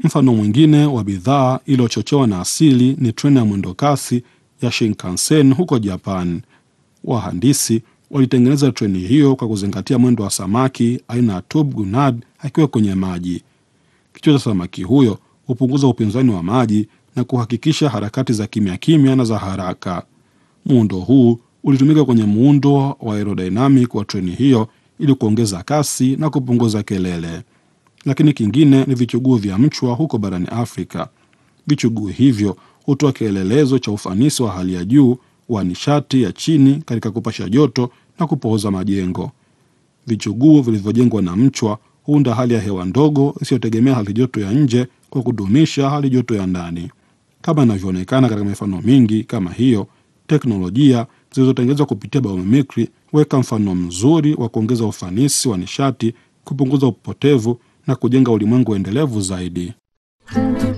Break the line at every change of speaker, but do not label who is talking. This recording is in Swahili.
Mfano mwingine wa bidhaa iliyochochewa na asili ni treni ya mwendokasi ya Shinkansen huko Japan. Wahandisi walitengeneza treni hiyo kwa kuzingatia mwendo wa samaki aina ya tube gunad akiwa kwenye maji. Kichwa cha samaki huyo hupunguza upinzani wa maji na kuhakikisha harakati za kimya kimya na za haraka. Muundo huu ulitumika kwenye muundo wa aerodynamic wa treni hiyo ili kuongeza kasi na kupunguza kelele. Lakini kingine ni vichuguu vya mchwa huko barani Afrika. Vichuguu hivyo hutoa kielelezo cha ufanisi wa hali ya juu wa nishati ya chini katika kupasha joto na kupooza majengo. Vichuguu vilivyojengwa na mchwa huunda hali ya hewa ndogo isiyotegemea hali joto ya nje kwa kudumisha hali joto ya ndani. Kama inavyoonekana katika mifano mingi kama hiyo, teknolojia zilizotengenezwa kupitia biomimikri huweka mfano mzuri wa kuongeza ufanisi wa nishati, kupunguza upotevu na kujenga ulimwengu endelevu zaidi.